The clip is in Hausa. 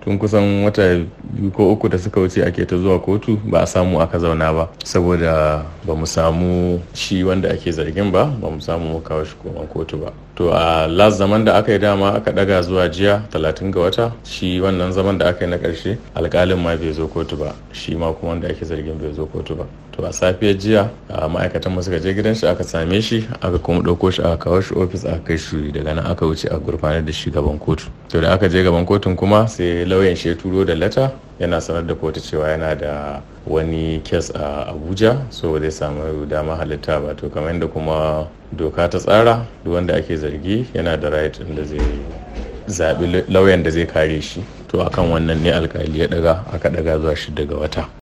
tun kusan wata biyu ko uku da suka wuce ake ta zuwa kotu ba a samu aka zauna ba saboda ba mu samu shi wanda ake zargin ba ba mu samu mu kawo shi koman kotu ba to a last zaman da aka yi dama aka daga zuwa jiya talatin ga wata shi wannan zaman da aka yi na karshe alkalin ma bai zo kotu ba shi ma kuma wanda ake zargin bai zo kotu ba to a safiyar jiya ma'aikatan mu suka je gidan shi aka same shi aka kuma ɗauko shi aka kawo shi ofis aka kai shi daga nan aka wuce a gurfanar da shi gaban kotu to da aka je gaban kotun kuma sai lauyan shi ya turo da lata yana sanar da kotu cewa yana da wani kes a abuja so zai samu dama halitta ba to kamar yadda kuma doka ta tsara duk wanda ake zargi yana da right da zai zaɓi lauyan da zai kare shi to akan wannan ne alkali ya daga aka daga zuwa shi daga wata